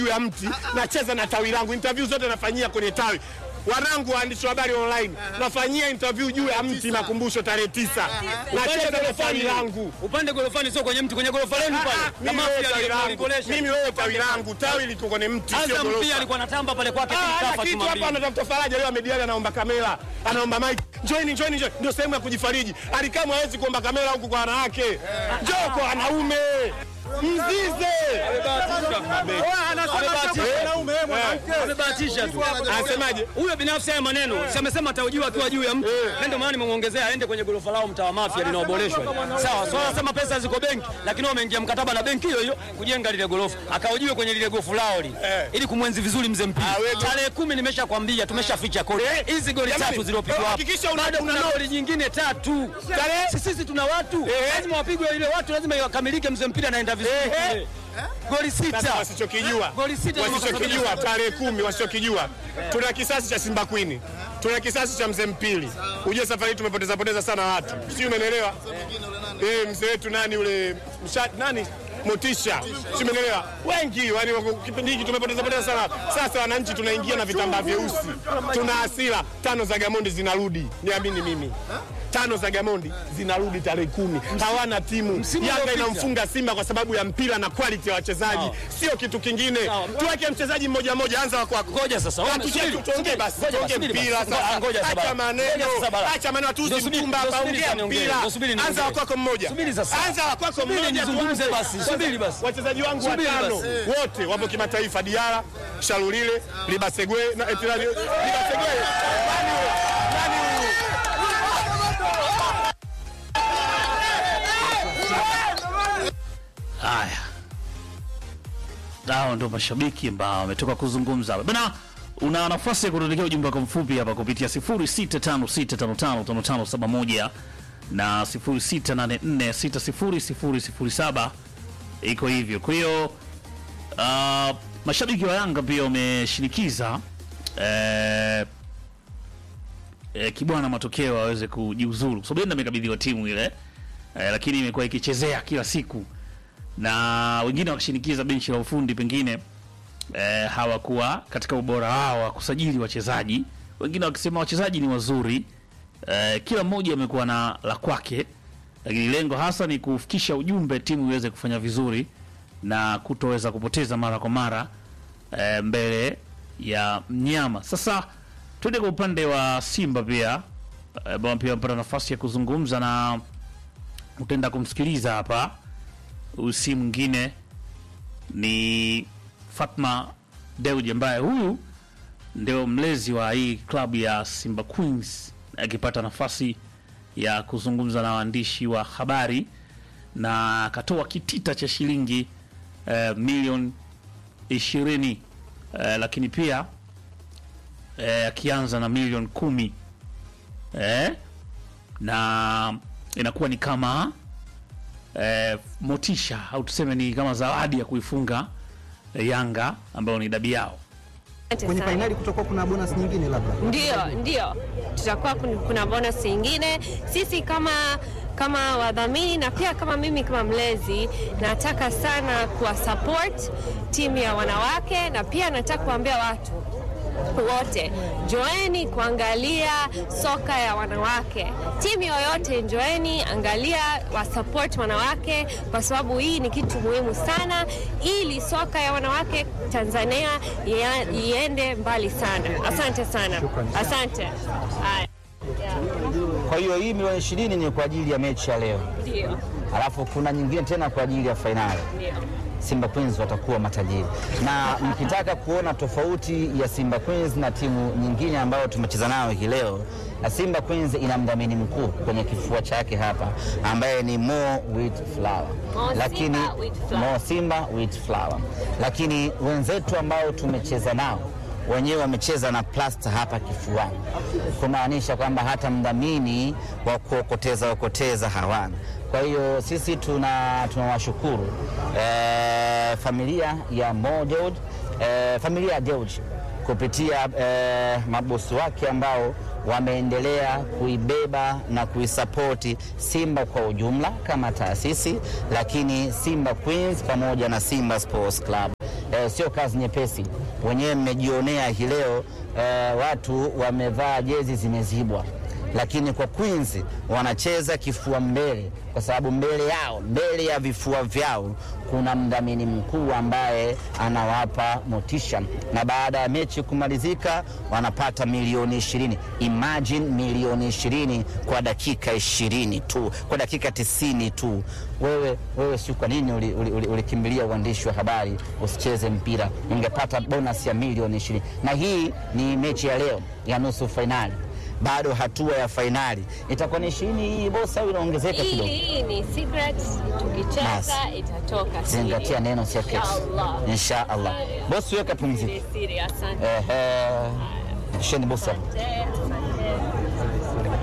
juu ya mti nacheza na tawi langu. Interview zote nafanyia kwenye tawi. Wanangu waandishi wa habari online, nafanyia interview juu ya mti Makumbusho tarehe tisa, nacheza na tawi langu. Upande gorofani sio kwenye mti, kwenye gorofa lenu Ah, pale. ah, Na Mimi wewe mafia tawi langu, alikolesha. mimi wewe tawi langu, tawi liko kwenye mti, sio Azam pia gorofa. alikuwa anatamba pale kwake Ah, Kafa hana kitu hapa, Jumapili. anatafuta faraja leo. Amediali anaomba kamera, anaomba mic, njoini, njoini, njoini. Ndio sehemu ya kujifariji. Alikamwe hawezi kuomba kamera huku kwa wanawake, njoo kwa wanaume, mzize Amebahatisha tu. anasemaje? Huyo binafsi haya maneno si amesema ataujua akiwa juu ya mtu, na ndio maana nimemuongezea aende kwenye gorofa lao mtaa wa Mafia linaoboreshwa. Sawa, swala anasema pesa ziko benki, lakini wao wameingia mkataba na benki hiyo hiyo kujenga lile gorofa, akaujiwe kwenye lile gofu lao lile, Eh. ili kumwenzi vizuri mzee mpira. Ah, wewe- Tarehe kumi nimeshakwambia, tumeshaficha kodi hizi goli Jamani, tatu zilizopigwa hapa, hakikisha una- bado kuna una- goli nyingine tatu. Tarehe- Si sisi tuna watu Eh. lazima wapigwe ile watu, lazima iwakamilike. Mzee mpira anaenda vizuri kule. goli Sasa sita wasichokijua Goli sita na wasichokijua makasabini. tarehe kumi wasichokijua tuna kisasi cha Simba Queen tuna kisasi cha mzee Mpili. Ujue safari hii tumepoteza poteza sana watu, si umeelewa? Eh, mzee wetu nani ule msha, nani Motisha, si umeelewa? Wengi yani wako- kipindi hiki tumepoteza poteza sana. Sasa wananchi tunaingia na vitambaa vyeusi, tuna hasira. Tano za Gamondi zinarudi, niamini mimi tano za Gamondi zinarudi tarehe kumi. Hawana timu. Msimu Yanga uliopita. inamfunga Simba kwa sababu ya mpira na quality ya wachezaji, sio kitu kingine. Sawa. Tuweke mchezaji mmoja mmoja, anza wa kwako. Ngoja sasa, Ah, ona, tuche- subiri, tuongee subiri, basi, ngoja tuongee subiri basi. mpira Ngoja, sasa. ngoja sasa Acha bala. maneno, Ngoja sasa bala. acha maneno, Ndio tusi subiri, mtumba ndio hapa, subiri ongea sasa niongee, mpira. ndio subiri Anza niongee. wa kwako mmoja, Subiri sasa. anza wa kwako Subiri mmoja, nizungumze tuanze. basi, subiri basi. Wachezaji wangu Subiri watano basi. wote wapo kimataifa, Diara, Shalulile, Libasegwe na Etirani. Libasegwe nani huyo? Nani huyu? Haya, hao ndio mashabiki ambao wametoka kuzungumza hapa bana. Una nafasi ya kutuandikia ujumbe wako mfupi hapa kupitia 0656555571 na 0684600007 iko hivyo. Kwa hiyo uh, mashabiki wa Yanga pia wameshinikiza eh, eh, Kibwana matokeo aweze kujiuzuru kwa sababu yeye ndiye amekabidhiwa timu ile eh, lakini imekuwa ikichezea kila siku na wengine wakishinikiza benchi la ufundi pengine eh, hawakuwa katika ubora wao wa kusajili wachezaji, wengine wakisema wachezaji ni wazuri eh, kila mmoja amekuwa na la kwake, lakini lengo hasa ni kufikisha ujumbe timu iweze kufanya vizuri na kutoweza kupoteza mara kwa mara eh, mbele ya mnyama. Sasa tuende kwa upande wa Simba pia eh, ambao pia wamepata nafasi ya kuzungumza na utaenda kumsikiliza hapa huyu si mwingine ni Fatma Deuji ambaye huyu ndio mlezi wa hii klabu ya Simba Queens, akipata nafasi ya kuzungumza na waandishi wa habari na akatoa kitita cha shilingi eh, milioni ishirini eh, lakini pia eh, akianza na milioni kumi eh, na inakuwa ni kama eh, motisha au tuseme ni kama zawadi ya kuifunga eh, Yanga ambayo ni dabi yao. Asante Kwenye sana. fainali kutakuwa kuna bonus nyingine labda. Ndio, ndio, tutakuwa kun- kuna bonus nyingine. Sisi kama kama wadhamini na pia kama mimi kama mlezi, nataka sana kuwa support timu ya wanawake, na pia nataka kuambia watu wote njoeni kuangalia soka ya wanawake. Timu yoyote njoeni, angalia wasupport wanawake, kwa sababu hii ni kitu muhimu sana, ili soka ya wanawake Tanzania ia- iende mbali sana. Asante sana, asante. Haya, Kwa hiyo hii milioni ishirini ni kwa ajili ya mechi ya leo, ndio alafu kuna nyingine tena kwa ajili ya fainali. ndio. Simba Queens watakuwa matajiri, na mkitaka kuona tofauti ya Simba Queens na timu nyingine ambayo tumecheza nayo hii leo, na Simba Queens ina mdhamini mkuu kwenye kifua chake hapa ambaye ni Mo Wheat Flour, Mo lakini Simba Wheat Flour. Mo Simba Wheat Flour, lakini wenzetu ambao tumecheza nao wenyewe wamecheza na plasta hapa kifuani, kumaanisha kwamba hata mdhamini wa kuokoteza okoteza hawana. Kwa hiyo sisi tuna tunawashukuru eh, familia ya Mo Dewji eh, familia ya Dewji kupitia eh, mabosi wake ambao wameendelea kuibeba na kuisapoti Simba kwa ujumla kama taasisi, lakini Simba Queens pamoja na Simba Sports Club. E, eh, sio kazi nyepesi. Wenyewe mmejionea hii leo eh, watu wamevaa jezi zimezibwa lakini kwa Queens wanacheza kifua mbele, kwa sababu mbele yao, mbele ya vifua vyao kuna mdhamini mkuu ambaye anawapa motisha, na baada ya mechi kumalizika wanapata milioni ishirini. Imagine milioni ishirini kwa dakika ishirini tu, kwa dakika tisini tu. Wewe, wewe si kwa nini ulikimbilia uli, uli, ulikimbilia uandishi wa habari usicheze mpira? Ungepata bonus ya milioni ishirini. Na hii ni mechi ya leo ya nusu fainali bado hatua ya fainali itakuwa ni ishirini hii bosi, au inaongezeka Hii kidogo? hii ni secret, tukicheza Basi. itatoka. Zingatia siri. neno secret, Inshallah. insha Allah. Bosi weka pumziko. Ni siri, asante. Ehe, sheni bosi hapo. Asante, asante.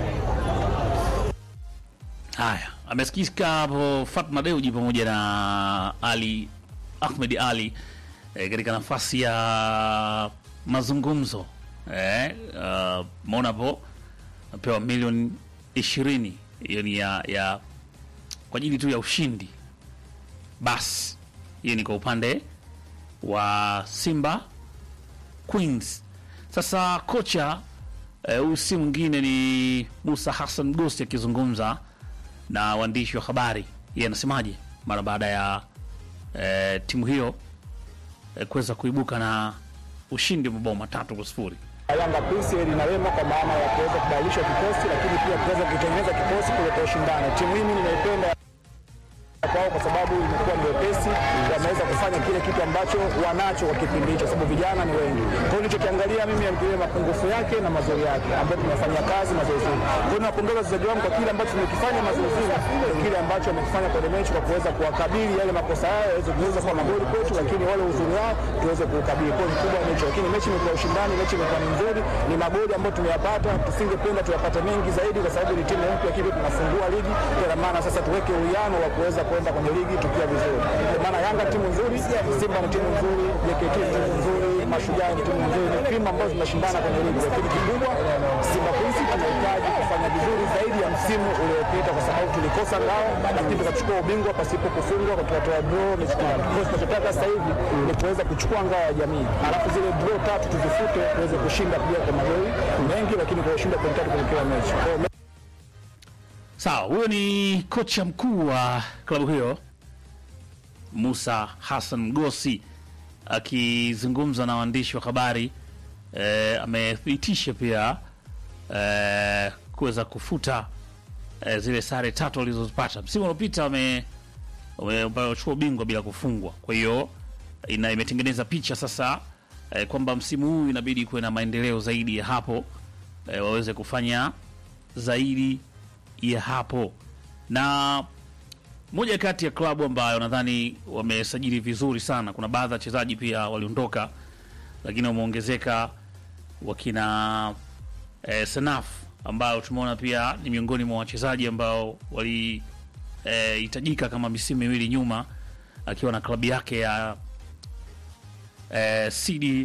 Haya, amesikika hapo Fatma Deuji pamoja na Ali Ahmed Ali eh, katika nafasi ya mazungumzo eh, uh, maona hapo napewa milioni ishirini hiyo ni ya, ya kwa ajili tu ya ushindi. Basi hiyo ni kwa upande wa Simba Queens. Sasa kocha eh, huyu si mwingine ni Musa Hassan Gosi akizungumza na waandishi wa habari. Yeye anasemaje mara baada ya eh, timu hiyo eh, kuweza kuibuka na ushindi wa mabao matatu kwa sifuri. Yanga Queens lina wema kwa maana ya kuweza kubadilisha kikosi, lakini pia kuweza kutengeneza kikosi kuleta ushindani. Timu hii mimi nimeipenda kwao kwa sababu imekuwa ni wepesi, wameweza kufanya kile kitu ambacho wanacho kwa kipindi hicho, sababu vijana ni wengi. Kwa hiyo nilichokiangalia mimi ni mapungufu yake na mazuri yake ambayo tumefanyia kazi mazoezini. Kwa hiyo napongeza wachezaji wangu kwa kile ambacho tumekifanya mazoezini, kile ambacho wamekifanya kwenye mechi kwa kuweza kuwakabili yale makosa yao yaweze kuweza kuwa magoli kwetu, lakini wale uzuri wao tuweze kuukabili. Kwa hiyo kikubwa ni hicho, lakini mechi imekuwa ushindani, mechi imekuwa ni nzuri, ni magoli ambayo tumeyapata. Tusingependa tuyapate mengi zaidi, kwa sababu ni timu mpya, lakini tunafungua ligi. Kwa maana sasa tuweke uwiano wa kuweza kwenda kwenye ligi tukiwa vizuri. Kwa maana Yanga timu nzuri, Simba ni timu nzuri, JKT ni timu nzuri, Mashujaa ni timu nzuri, ni timu ambazo zinashindana kwenye ligi, lakini kikubwa Simba Queens tunahitaji kufanya vizuri zaidi ya msimu uliopita, kwa sababu tulikosa ngao, lakini tukachukua ubingwa pasipo kufungwa, kwa tukatoa draw mechi tatu. Kwa hiyo tunachotaka sasa hivi ni kuweza kuchukua ngao ya jamii, alafu zile draw tatu tuzifute, tuweze kushinda pia kwa magoli mengi, lakini kwa kushinda pointi tatu kwenye kila mechi. Kwa hiyo Sawa, huyo ni kocha mkuu wa klabu hiyo Musa Hassan Mgosi akizungumza na waandishi wa habari eh, amethibitisha pia eh, kuweza kufuta eh, zile sare tatu walizozipata msimu uliopita. Wame wame- wamechukua ubingwa bila kufungwa, kwa hiyo ina imetengeneza picha sasa eh, kwamba msimu huu inabidi kuwe na maendeleo zaidi ya hapo eh, waweze kufanya zaidi ya hapo na moja kati ya klabu ambayo nadhani wamesajili vizuri sana. Kuna baadhi ya wachezaji pia waliondoka, lakini wameongezeka wakina eh, Senaf ambao tumeona pia ni miongoni mwa wachezaji ambao walihitajika kama misimu miwili nyuma, akiwa na klabu yake ya eh, CD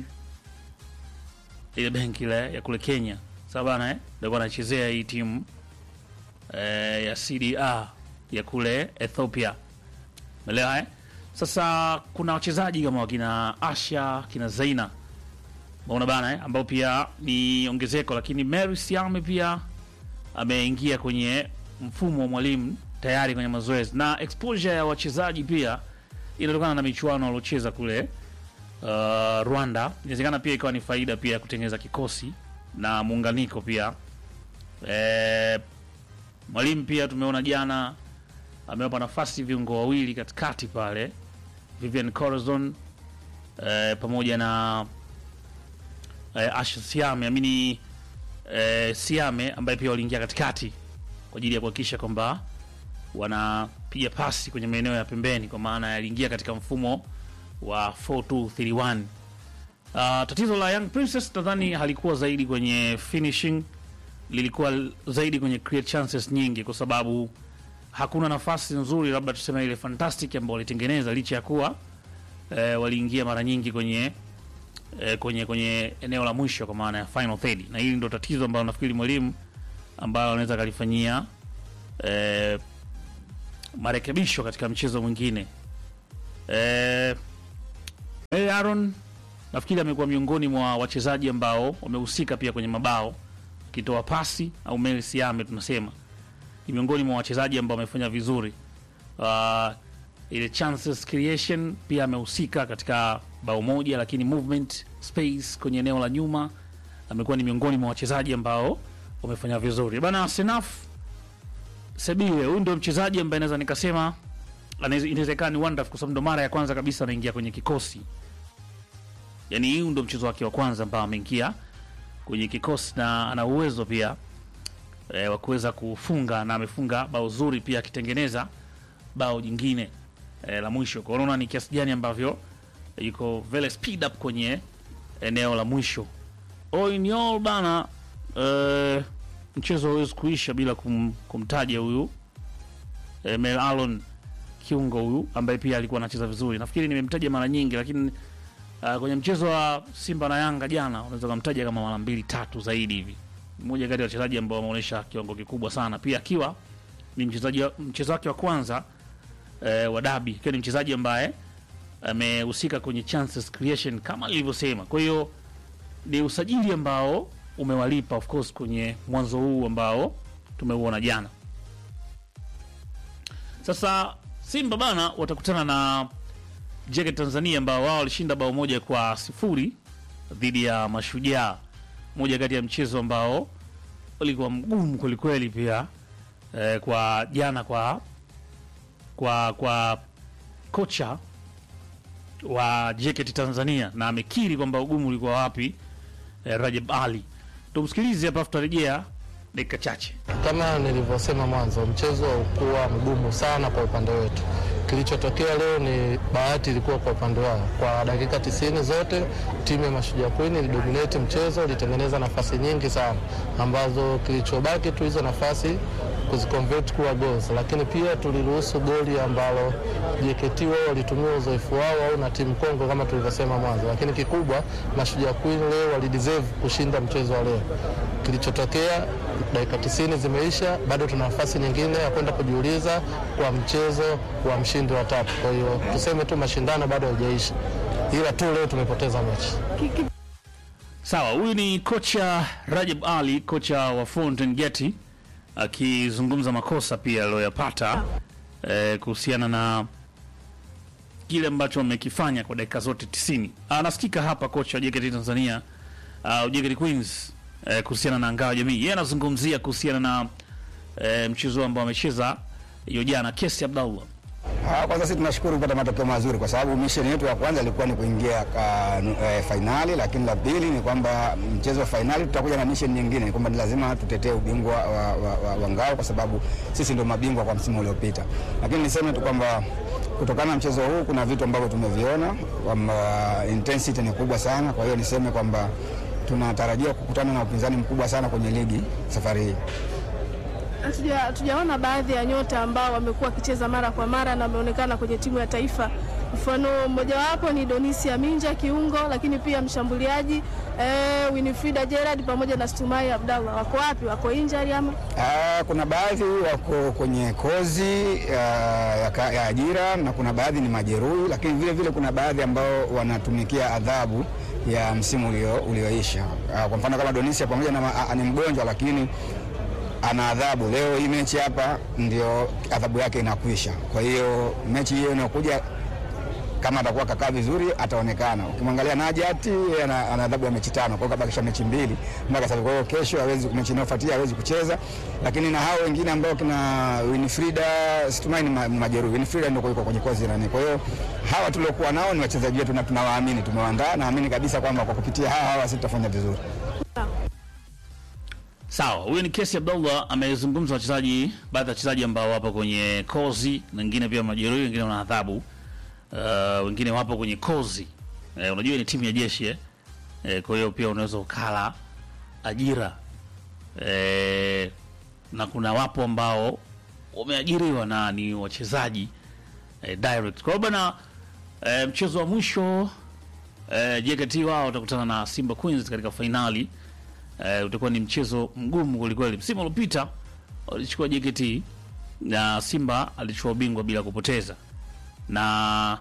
ile benki ile ya kule Kenya, sawa bana eh, ndio anachezea hii timu eh, ya CDA ya kule Ethiopia. Umeelewa eh? Sasa kuna wachezaji kama wakina Asha, kina Zaina. Umeona bana eh? ambao pia ni ongezeko, lakini Mary Siame pia ameingia kwenye mfumo wa mwalimu tayari kwenye mazoezi na exposure ya wachezaji pia inatokana na michuano waliocheza kule uh, Rwanda. Inawezekana pia ikawa ni faida pia ya kutengeneza kikosi na muunganiko pia eh, Mwalimu pia tumeona jana amewapa nafasi viungo wawili katikati pale, Vivian Corazon eh, pamoja na eh, Asha Siame amini eh, Siame ambaye pia waliingia katikati kwa ajili ya kuhakikisha kwamba wanapiga pasi kwenye maeneo ya pembeni, kwa maana yaliingia katika mfumo wa 4231. Uh, tatizo la Young Princess nadhani halikuwa zaidi kwenye finishing lilikuwa zaidi kwenye create chances nyingi, kwa sababu hakuna nafasi nzuri, labda tuseme ile fantastic ambayo walitengeneza, licha ya kuwa eh, waliingia mara nyingi kwenye eh, kwenye kwenye eneo la mwisho, kwa maana ya final third, na hili ndo tatizo ambalo nafikiri mwalimu ambayo anaweza kalifanyia eh, marekebisho katika mchezo mwingine eh, Eh, Aaron nafikiri amekuwa miongoni mwa wachezaji ambao wamehusika pia kwenye mabao, akitoa pasi au Mel Siame tunasema ni miongoni mwa wachezaji ambao wamefanya vizuri. Uh, ile chances creation pia amehusika katika bao moja, lakini movement space kwenye eneo la nyuma amekuwa ni miongoni mwa wachezaji ambao wamefanya vizuri bana. Senaf Sebile, huyu ndio mchezaji ambaye naweza nikasema anaweza- inawezekana ni wonderful kwa sababu ndo mara ya kwanza kabisa anaingia kwenye kikosi yani huu ndo mchezo wake wa kwanza ambao ameingia kwenye kikosi na ana uwezo pia e, wa kuweza kufunga na amefunga bao zuri pia akitengeneza bao jingine e, la mwisho kwa unaona ni kiasi gani ambavyo yuko very speed up kwenye eneo la mwisho all in all bana e, mchezo hauwezi kuisha bila kum, kumtaja huyu e, Mel Alon kiungo huyu ambaye pia alikuwa anacheza vizuri nafikiri nimemtaja mara nyingi lakini Uh, kwenye mchezo wa Simba na Yanga jana unaweza kumtaja kama mara mbili tatu zaidi hivi. Mmoja kati ya wachezaji ambao wameonyesha kiwango kikubwa sana, pia akiwa ni mchezaji wa- mchezo wake wa kwanza eh, wa dabi, ikiwa ni mchezaji ambaye amehusika kwenye chances creation kama nilivyosema. Kwa hiyo ni usajili ambao umewalipa of course kwenye mwanzo huu ambao tumeuona jana. Sasa Simba bana watakutana na Jeke Tanzania ambao wao walishinda bao moja kwa sifuri dhidi ya Mashujaa, moja kati ya mchezo ambao ulikuwa mgumu kwelikweli pia eh, kwa jana kwa kwa kwa kocha wa JKT Tanzania na amekiri kwamba ugumu ulikuwa wapi. Eh, Rajab Ali, tumsikilize hapa, tutarejea dakika chache. Kama nilivyosema mwanzo, mchezo haukuwa mgumu sana kwa upande wetu. Kilichotokea leo ni bahati ilikuwa kwa upande wao. Kwa dakika tisini zote timu ya Mashujaa Queen ilidominate mchezo, ilitengeneza nafasi nyingi sana ambazo kilichobaki tu hizo nafasi kuziconvert kuwa goals, lakini pia tuliruhusu goli ambalo JKT wao walitumia uzoefu wao au na timu Kongo kama tulivyosema mwanzo, lakini kikubwa Mashujaa Queen leo walideserve kushinda mchezo wa leo. Kilichotokea dakika 90 zimeisha, bado tuna nafasi nyingine ya kwenda kujiuliza kwa mchezo wa mshindi wa tatu. Kwa hiyo tuseme tu mashindano bado hayajaisha, ila tu leo tumepoteza mechi. Sawa, huyu ni kocha Rajab Ali, kocha wa Fountain Gate akizungumza makosa pia aliyoyapata eh, kuhusiana na kile ambacho wamekifanya kwa dakika zote 90. Anasikika hapa kocha wa JKT Tanzania uh, JKT Queens eh, kuhusiana na ngao ya jamii. Yeye anazungumzia kuhusiana na eh, mchezo ambao amecheza hiyo jana, Kesi Abdallah. Ah, Kwanza sisi tunashukuru kupata matokeo mazuri kwa sababu mission yetu ya kwanza ilikuwa ni kuingia ka, e, fainali, lakini la pili ni kwamba mchezo wa fainali tutakuja na mission nyingine, ni kwamba ni lazima tutetee ubingwa wa, wa, wa, wa ngao kwa sababu sisi ndio mabingwa kwa msimu uliopita. Lakini niseme tu kwamba kutokana na mchezo huu kuna vitu ambavyo tumeviona kwamba intensity ni kubwa sana, kwa hiyo niseme kwamba tunatarajia kukutana na upinzani mkubwa sana kwenye ligi safari hii. Hatuja- hatujaona baadhi ya nyota ambao wamekuwa wakicheza mara kwa mara na wameonekana kwenye timu ya taifa. Mfano mmojawapo ni Donisia Minja kiungo, lakini pia mshambuliaji eh, Winifrida Gerard pamoja na Stumai Abdallah. Wako wapi? Wako injury ama? Ah, kuna baadhi wako kwenye kozi ah, ya, ka- ya ajira na kuna baadhi ni majeruhi, lakini vile vile kuna baadhi ambao wanatumikia adhabu ya msimu ulio- ulioisha. Ah, Kwa mfano kama Donisia pamoja na ma- ah, ni mgonjwa lakini ana adhabu. Leo hii mechi hapa ndio adhabu yake inakwisha. Kwa hiyo mechi hiyo inayokuja kama atakuwa kakaa vizuri ataonekana. Ukimwangalia Najati yeye ana ana adhabu ya mechi tano, kwa hiyo kabakisha mechi mbili mpaka sasa. Kwa hiyo kesho hawezi, mechi inayofuatia hawezi kucheza, lakini na hao wengine ambao kina Winifrida Situmai ni ma- majeruhi. Winifrida ndio yuko kwenye kozi nani. Kwa hiyo hawa tuliokuwa nao ni wachezaji wetu na tunawaamini, tumewaandaa, naamini kabisa kwamba kwa kupitia hawa hawa sisi tutafanya vizuri. Sawa, huyu ni Kesi Abdullah amezungumza wachezaji, baadhi ya wachezaji ambao wapo kwenye kozi, na wengine pia majeruhi, wengine wana adhabu, uh, wengine wapo kwenye kozi. Eh, unajua ni timu ya jeshi eh? Eh, kwa hiyo pia unaweza ukala ajira eh, na kuna wapo ambao wameajiriwa na ni wachezaji eh, direct. Kwa hiyo bana eh, mchezo wa mwisho eh, JKT wao watakutana na Simba Queens katika fainali eh, utakuwa ni mchezo mgumu kwelikweli. Msimu uliopita walichukua JKT na Simba alichukua ubingwa bila kupoteza, na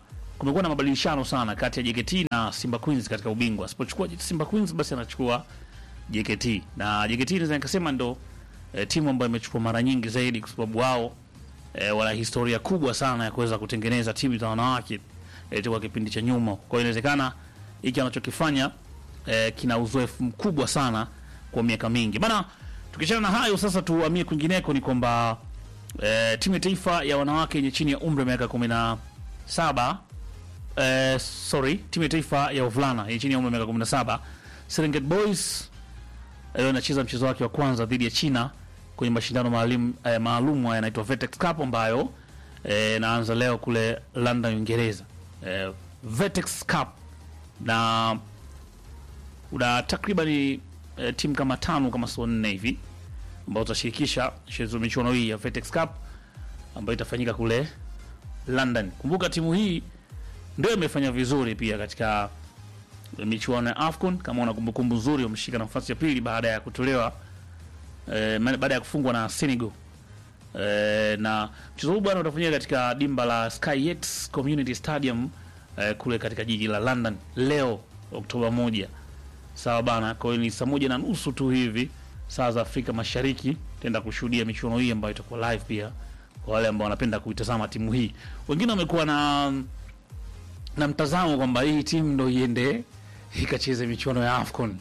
kumekuwa na mabadilishano sana kati ya JKT na Simba Queens katika ubingwa. Asipochukua Simba Queens basi anachukua JKT na JKT naweza nikasema ndo e, timu ambayo imechukua mara nyingi zaidi kwa sababu wao e, wana historia kubwa sana ya kuweza kutengeneza timu za wanawake e, toka kipindi cha nyuma. Kwa hiyo inawezekana hiki anachokifanya e, kina uzoefu mkubwa sana kwa miaka mingi bana. Tukiachana na hayo sasa, tuhamie kwingineko, ni kwamba e, timu ya taifa ya wanawake yenye chini ya umri wa miaka kumi na saba eh, sorry, timu ya taifa ya wavulana yenye chini ya umri wa miaka 17 Serengeti Boys leo inacheza mchezo wake wa kwanza dhidi ya China kwenye mashindano maalum eh, maalum haya yanaitwa Vetex Cup ambayo eh, naanza leo kule London Uingereza. Eh, Vetex Cup na una takriban eh, timu kama tano kama sio nne hivi ambao utashirikisha mchezo michuano hii ya Vetex Cup ambayo itafanyika kule London. Kumbuka timu hii ndio imefanya vizuri pia katika michuano ya AFCON. Kama una kumbukumbu nzuri, wameshika nafasi ya pili baada ya kutolewa eh, ma- baada ya kufungwa na Senegal. Eh, na mchezo huu bwana utafanyika katika dimba la Skyx Community Stadium eh, kule katika jiji la London leo Oktoba moja. Sawa bana, kwa hiyo ni saa moja na nusu tu hivi saa za Afrika Mashariki tenda kushuhudia michuano hii ambayo itakuwa live pia kwa wale ambao wanapenda kuitazama timu hii. Wengine wamekuwa na na mtazamo kwamba hii timu ndo iende ikacheze michuano ya AFCON.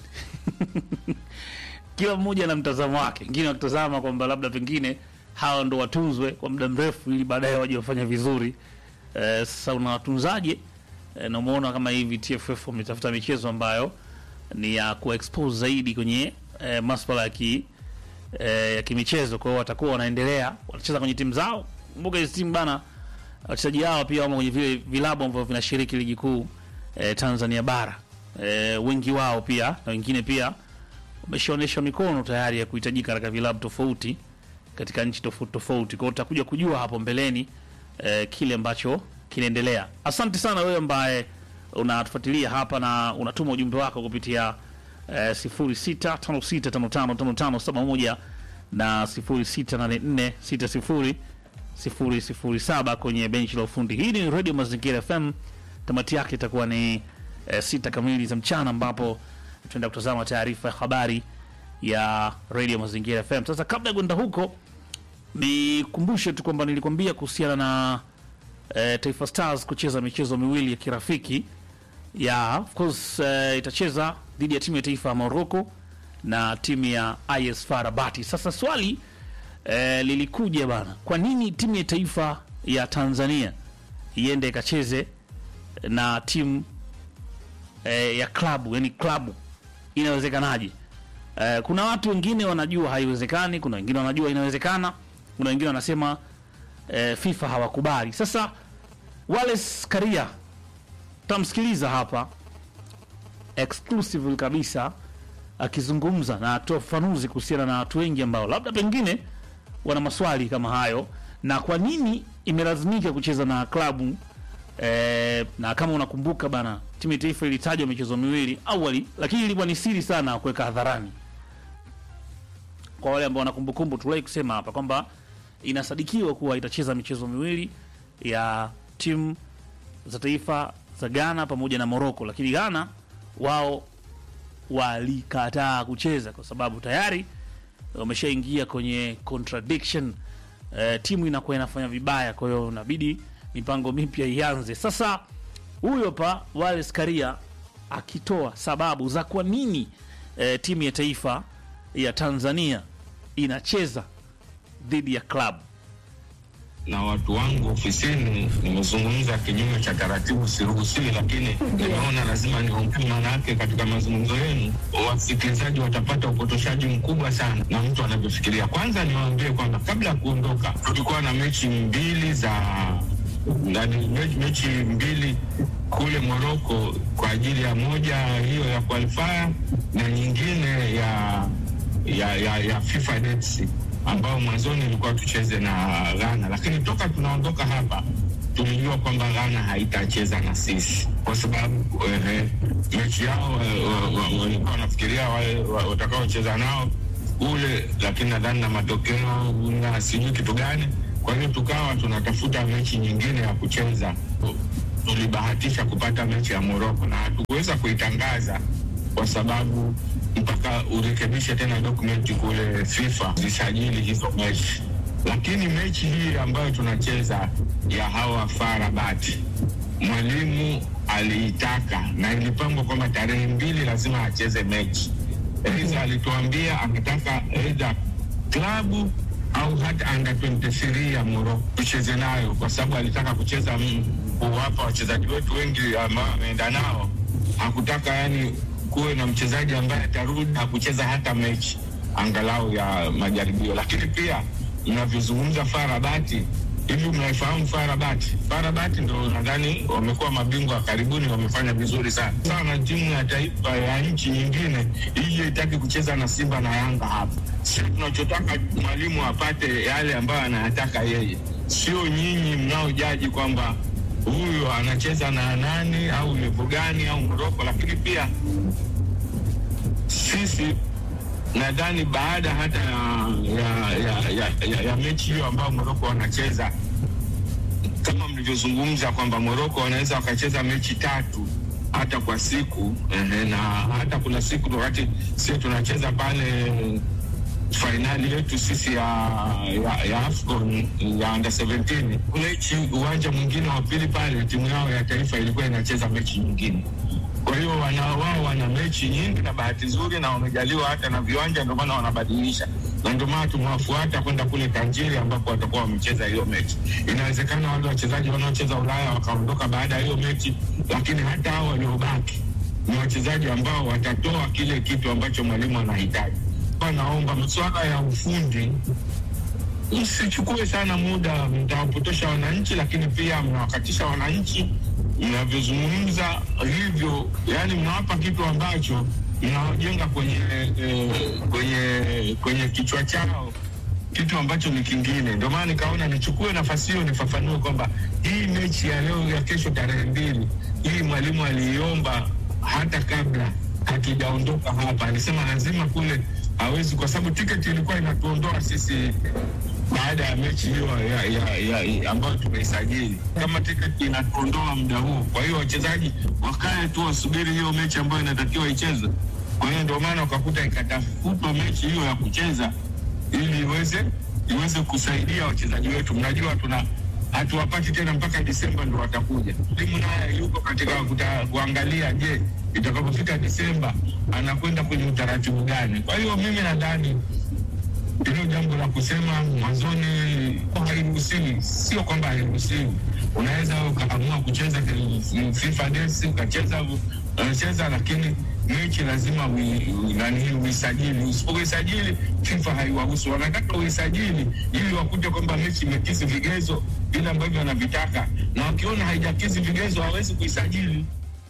Kila mmoja na mtazamo wake, wengine wakitazama kwamba labda pengine hawa ndo watunzwe kwa muda mrefu ili baadaye waje wafanya vizuri. Eh, sasa unawatunzaje? Eh, na umeona kama hivi TFF wametafuta michezo ambayo ni ya kuexpose zaidi kwenye eh, masuala ya ki eh, ya kimichezo. Kwa hiyo watakuwa wanaendelea wanacheza kwenye timu zao. Kumbuka hizi timu bana, wachezaji hawa pia wamo kwenye vile vilabu ambavyo vinashiriki ligi kuu eh, Tanzania bara eh, wengi wao pia na wengine pia wameshaonyesha mikono tayari ya kuhitajika katika vilabu tofauti katika nchi tofauti tofauti. Kwa hiyo utakuja kujua hapo mbeleni eh, kile ambacho kinaendelea. Asante sana wewe ambaye unatufuatilia hapa na unatuma ujumbe wako kupitia eh, 0656555571 na 0684600007 kwenye benchi la ufundi. Hii ni Radio Mazingira FM. Tamati yake itakuwa ni eh, sita kamili za mchana ambapo tunaenda kutazama taarifa ya habari ya Radio Mazingira FM. Sasa kabla ya kwenda huko, nikumbushe tu kwamba nilikwambia kuhusiana na eh, Taifa Stars kucheza michezo miwili ya kirafiki ya of course eh, itacheza dhidi ya timu ya taifa ya Morocco na timu ya IS FAR Rabat. Sasa swali eh, lilikuja bana, kwa nini timu ya taifa ya Tanzania iende ikacheze na timu eh, ya klabu, yani klabu, inawezekanaje? Eh, kuna watu wengine wanajua haiwezekani, kuna wengine wanajua inawezekana, kuna wengine wanasema eh, FIFA hawakubali. Sasa Wallace Karia tamsikiliza hapa exclusive kabisa akizungumza na atoa ufafanuzi kuhusiana na watu wengi ambao labda pengine wana maswali kama hayo, na kwa nini imelazimika kucheza na klabu eh, na kama unakumbuka bana, timu ya taifa ilitajwa michezo miwili awali, lakini ilikuwa ni siri sana kuweka hadharani. Kwa wale ambao wana kumbukumbu, tuliwahi kusema hapa kwamba inasadikiwa kuwa itacheza michezo miwili ya timu za taifa za Ghana pamoja na Morocco, lakini Ghana wao walikataa kucheza kwa sababu tayari wameshaingia kwenye contradiction. E, timu inakuwa inafanya vibaya, kwa hiyo inabidi mipango mipya ianze. Sasa huyo pa Wallace Karia akitoa sababu za kwa nini e, timu ya taifa ya Tanzania inacheza dhidi ya klabu na watu wangu ofisini, nimezungumza kinyume cha taratibu, siruhusiwi, lakini nimeona lazima niongee. Maana yake katika mazungumzo yenu wasikilizaji watapata upotoshaji mkubwa sana na mtu anavyofikiria. Kwanza niwaambie kwamba kabla ya kuondoka tulikuwa na mechi mbili za nani, me- mechi mbili kule Moroko kwa ajili ya moja hiyo ya qualifier na nyingine ya ya, ya, ya FIFA dates ambao mwanzoni ilikuwa tucheze na Ghana, lakini toka tunaondoka hapa tulijua kwamba Ghana haitacheza na sisi kwa sababu eh, mechi yao eh, wa- wa- walikuwa wanafikiria wale wa- watakaocheza nao ule, lakini nadhani na matokeo na sijui kitu gani. Kwa hiyo tukawa tunatafuta mechi nyingine ya kucheza tulibahatisha kupata mechi ya Moroko na hatukuweza kuitangaza kwa sababu mpaka urekebishe tena dokumenti kule FIFA zisajili hizo mechi, lakini mechi hii ambayo tunacheza ya hawa FAR Rabat mwalimu aliitaka na ilipangwa kwamba tarehe mbili lazima acheze mechi. Eliza alituambia angetaka aidha klabu au hata under 23 ya Morocco tucheze nayo, kwa sababu alitaka kucheza mm, kuwapa wachezaji wetu wengi ambao ameenda nao. Hakutaka yani kuwe na mchezaji ambaye atarudi na kucheza hata mechi angalau ya majaribio. Lakini pia mnavyozungumza FAR Rabat, hivi mnaifahamu FAR Rabat? FAR Rabat ndo nadhani wamekuwa mabingwa karibuni, wamefanya vizuri sana sana. Timu ya taifa ya nchi nyingine ije itaki kucheza na Simba na Yanga hapa. Sio tunachotaka mwalimu apate yale ambayo anayataka yeye, sio nyinyi mnaojaji kwamba huyu anacheza na nani au levo gani au Moroko. Lakini pia sisi nadhani baada hata ya, ya, ya, ya, ya, ya mechi hiyo ambayo Moroko wanacheza kama mlivyozungumza kwamba Moroko wanaweza wakacheza mechi tatu hata kwa siku ehe, na hata kuna siku wakati sisi tunacheza pale fainali yetu sisi ya, ya, ya AFCON ya under 17 mechi uwanja mwingine wa pili pale timu yao ya taifa ilikuwa inacheza mechi nyingine. Kwa hiyo wana wao wana mechi nyingi na bahati nzuri na wamejaliwa hata na viwanja, ndio maana wanabadilisha, na ndio maana tumewafuata kwenda kule Tanjiri ambapo watakuwa wamecheza hiyo mechi. Inawezekana wale wachezaji wanaocheza Ulaya wakaondoka baada ya hiyo mechi, lakini hata hao waliobaki ni wachezaji ambao watatoa kile kitu ambacho mwalimu anahitaji. Kwa naomba mswala ya ufundi msichukue sana muda, mtawapotosha wananchi, lakini pia mnawakatisha wananchi mnavyozungumza hivyo, yani mnawapa kitu ambacho mnajenga kwenye eh, kwenye kwenye kichwa chao kitu ambacho ni kingine. Ndio maana nikaona nichukue nafasi hiyo nifafanue kwamba hii mechi ya leo ya kesho tarehe mbili, hii mwalimu aliiomba hata kabla hatujaondoka hapa. Alisema lazima kule hawezi, kwa sababu tiketi ilikuwa inatuondoa sisi baada ya mechi hiyo ya, ya, ya, ya, ambayo tumeisajili kama tiketi inatuondoa muda huu. Kwa hiyo wachezaji wakae tu wasubiri hiyo mechi ambayo inatakiwa ichezwe. Kwa hiyo ndio maana ukakuta ikatafutwa mechi hiyo ya kucheza ili iweze iweze kusaidia wachezaji wetu. Mnajua tuna hatuwapati tena mpaka Disemba ndo watakuja. Timu naye yuko katika kuta, kuangalia, je, itakapofika Disemba anakwenda kwenye utaratibu gani? Kwa hiyo mimi nadhani hilo jambo la kusema mwanzoni hairuhusiwi, sio kwamba hairuhusiwi. Unaweza ukaamua kucheza FIFA Days ukacheza unacheza, lakini mechi lazima ui- nani uisajili. Usipoisajili FIFA haiwahusu, wanataka uisajili ili wakute kwamba mechi imekidhi vigezo vile ambavyo wanavitaka, na wakiona haijakidhi vigezo hawezi kuisajili.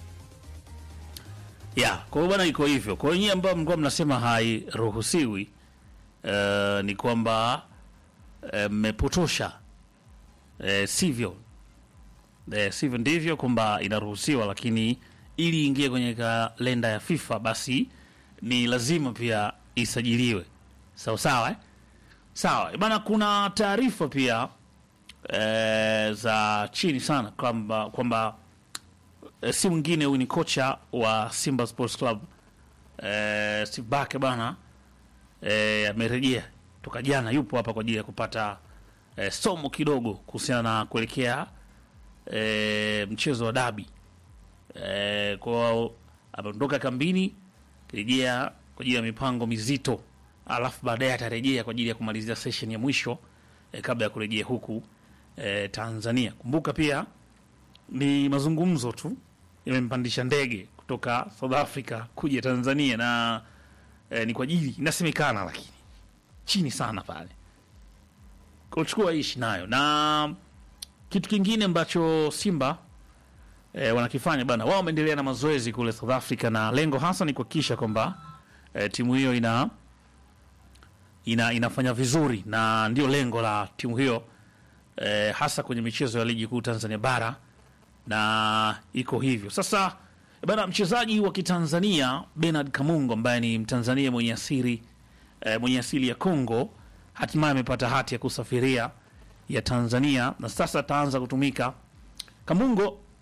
ya kwa hiyo bwana iko hivyo kwa hiyo nyie ambao mlikuwa mnasema hairuhusiwi uh, ni kwamba eh, mmepotosha uh, sivyo uh, sivyo ndivyo kwamba inaruhusiwa lakini ili ingie kwenye kalenda ya fifa basi ni lazima pia isajiliwe sawa sawa eh? sawa bana kuna taarifa pia eh, za chini sana kwamba kwamba eh, si mwingine huyu ni kocha wa Simba Sports Club eh, Steve Barker bana eh, amerejea toka jana, yupo hapa kwa ajili ya kupata eh, somo kidogo kuhusiana na kuelekea eh, mchezo wa dabi eh, kwa ameondoka kambini kirejea kwa ajili ya mipango mizito, alafu baadaye atarejea kwa ajili ya kumalizia session ya mwisho eh, kabla ya kurejea huku eh, Tanzania. Kumbuka pia ni mazungumzo tu yamempandisha ndege kutoka South Africa kuja Tanzania na eh, ni kwa ajili inasemekana, lakini chini sana pale kuchukua ishi nayo. Na kitu kingine ambacho Simba eh, wanakifanya bana, wao wameendelea na mazoezi kule South Africa, na lengo hasa ni kuhakikisha kwamba eh, timu hiyo ina ina inafanya vizuri, na ndio lengo la timu hiyo eh, hasa kwenye michezo ya ligi kuu Tanzania bara na iko hivyo sasa bana. Mchezaji wa Kitanzania Bernard Kamungo ambaye ni Mtanzania mwenye asili eh, mwenye asili ya Kongo hatimaye amepata hati ya kusafiria ya Tanzania na sasa ataanza kutumika. Kamungo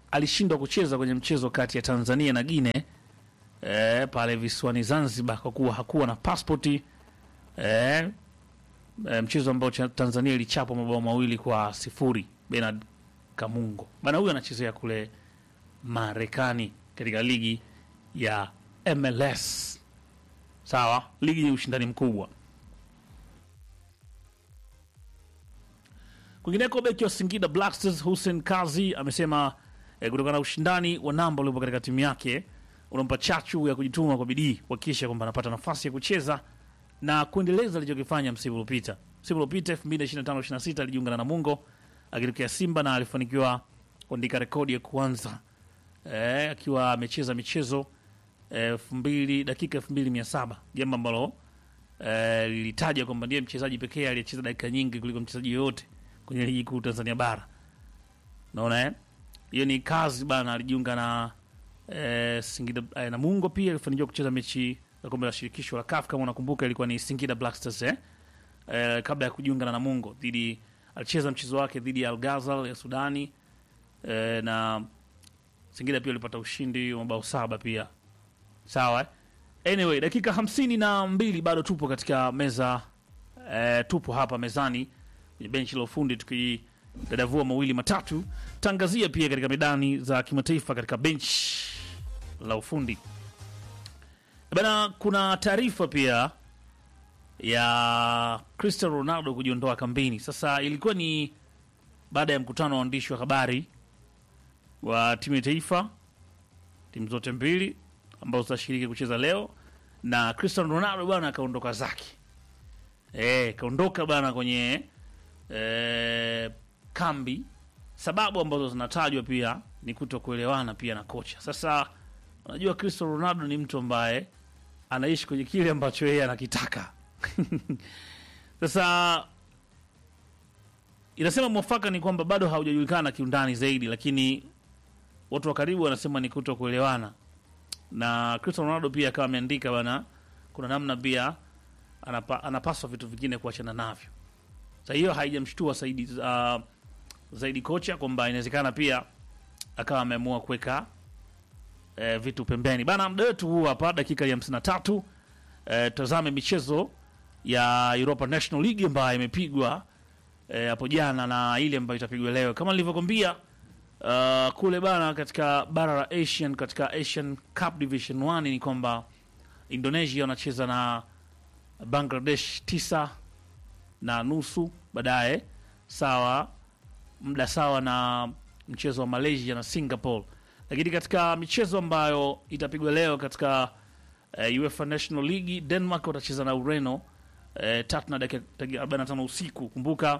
alishindwa kucheza kwenye mchezo kati ya Tanzania na Guinea eh, pale visiwani Zanzibar kwa kuwa hakuwa na pasipoti eh, eh, mchezo ambao cha- Tanzania ilichapwa mabao mawili kwa sifuri. Bernard Kamungo bana, huyu anachezea kule Marekani katika ligi ya MLS. Sawa, ligi yenye ushindani mkubwa. Kwingineko, beki wa Singida Black Stars Hussein Kazi amesema eh, kutokana na ushindani wa namba uliopo katika timu yake unampa chachu ya kujituma kwa bidii kuhakikisha kwamba anapata nafasi ya kucheza na kuendeleza alichokifanya msimu uliopita. Msimu uliopita 2025-26 alijiunga na Namungo akitokea Simba na alifanikiwa kuandika rekodi ya kwanza eh, akiwa amecheza michezo elfu mbili dakika elfu mbili mia saba jambo ambalo eh, lilitaja kwamba ndiye mchezaji pekee aliyecheza dakika nyingi kuliko mchezaji yoyote kwenye ligi kuu Tanzania bara. Naona eh? Hiyo ni kazi bana, alijiunga na eh, Singida eh, Namungo pia alifanikiwa kucheza mechi za kombe la shirikisho la CAF kama unakumbuka, ilikuwa ni Singida Black Stars eh? Eh, kabla ya kujiunga na Namungo dhidi alicheza mchezo wake dhidi ya Al Ghazal ya Sudani eh, na Singida pia walipata ushindi wa mabao saba pia sawa eh? Anyway, dakika hamsini na mbili bado tupo katika meza eh, tupo hapa mezani kwenye benchi la ufundi tukidadavua mawili matatu, tangazia pia katika medani za kimataifa katika benchi la ufundi bana. Kuna taarifa pia ya Cristiano Ronaldo kujiondoa kambini. Sasa ilikuwa ni baada ya mkutano wa waandishi wa habari wa timu ya taifa, timu zote mbili ambazo zitashiriki kucheza leo, na Cristiano Ronaldo bwana akaondoka zake, eh, kaondoka bwana kwenye eh, kambi. Sababu ambazo zinatajwa pia ni kuto kuelewana pia na kocha. Sasa unajua Cristiano Ronaldo ni mtu ambaye anaishi kwenye kile ambacho yeye anakitaka. Sasa inasema mwafaka ni kwamba bado haujajulikana kiundani zaidi, lakini watu wa karibu wanasema ni kuto kuelewana, na Cristiano Ronaldo pia akawa ameandika bana, kuna namna pia anapa, anapaswa vitu vingine kuachana navyo. Sasa hiyo haijamshtua zaidi, uh, zaidi kocha kwamba inawezekana pia akawa ameamua kuweka eh, vitu pembeni bana. Muda wetu huu hapa, dakika ya 53 eh, tazame michezo ya Europa National League ambayo imepigwa eh, hapo jana na ile ambayo itapigwa leo kama nilivyokwambia. Uh, kule bana katika bara la Asian katika Asian Cup Division 1 ni kwamba Indonesia wanacheza na Bangladesh tisa na nusu baadaye, sawa muda sawa na mchezo wa Malaysia na Singapore. Lakini katika michezo ambayo itapigwa leo katika uh, UEFA National League, Denmark watacheza na Ureno uh, tatu na dakika 45 usiku. Kumbuka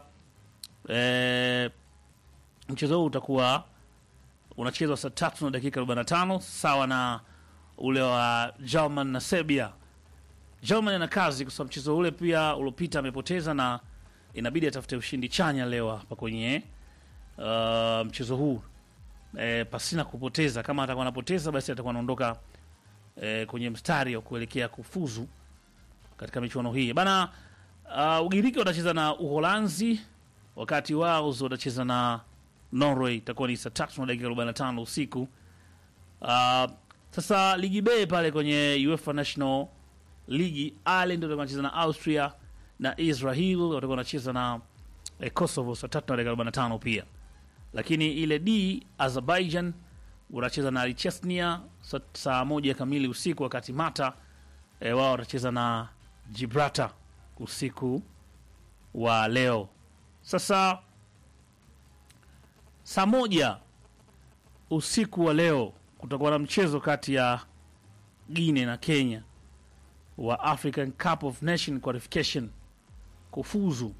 uh, mchezo huu utakuwa unachezwa saa tatu na dakika 45 sawa na ule wa German na Serbia. German ana kazi kwa sababu mchezo ule pia uliopita amepoteza na inabidi atafute ushindi chanya leo hapa kwenye uh, mchezo huu e, pasina kupoteza. Kama atakuwa anapoteza, basi atakuwa anaondoka e, kwenye mstari wa kuelekea kufuzu katika michuano hii bana. Uh, Ugiriki watacheza na Uholanzi, wakati Wales watacheza na Norway. Itakuwa ni saa tatu na dakika 45 usiku. Uh, sasa ligi B pale kwenye UEFA National League, Ireland watakuwa wanacheza na Austria na Israel watakuwa wanacheza na eh, Kosovo saa tatu na dakika 45 pia lakini ile D Azerbaijan wanacheza na Chechnya saa, saa moja kamili usiku, wakati Mata e, wao watacheza na Gibraltar usiku wa leo. Sasa saa moja usiku wa leo kutakuwa na mchezo kati ya Guinea na Kenya wa African Cup of Nation qualification kufuzu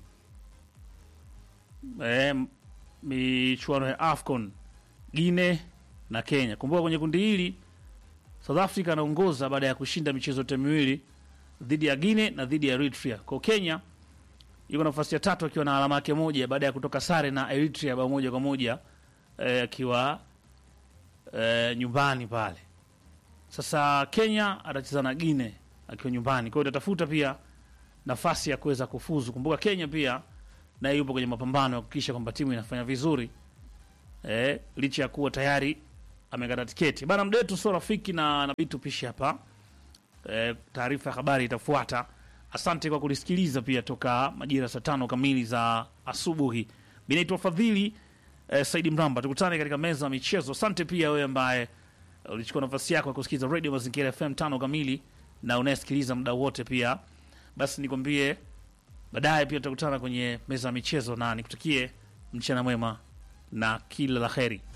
e, michuano ya AFCON Guinea na Kenya. Kumbuka kwenye kundi hili South Africa anaongoza baada ya kushinda michezo yote miwili dhidi ya Guinea na dhidi ya Eritrea. Kwa Kenya yuko nafasi ya tatu akiwa na alama yake moja baada ya kutoka sare na Eritrea bao moja kwa moja akiwa e, nyumbani pale. Sasa Kenya atacheza na Guinea akiwa nyumbani, kwa hiyo itatafuta pia nafasi ya kuweza kufuzu. Kumbuka Kenya pia naye yupo kwenye mapambano ya kuhakikisha kwamba timu inafanya vizuri eh, licha ya kuwa tayari amekata tiketi bana. Mdetu sio rafiki na nabidi tupishe hapa eh, taarifa ya habari itafuata. Asante kwa kulisikiliza pia toka majira saa tano kamili za asubuhi. Mi naitwa Fadhili eh, Saidi Mramba. Tukutane katika meza ya michezo. Asante pia wewe ambaye ulichukua nafasi yako ya kusikiliza Radio Mazingira FM tano kamili na unayesikiliza muda wote pia, basi nikwambie baadaye pia tutakutana kwenye meza ya michezo, na nikutakie mchana mwema na kila la heri.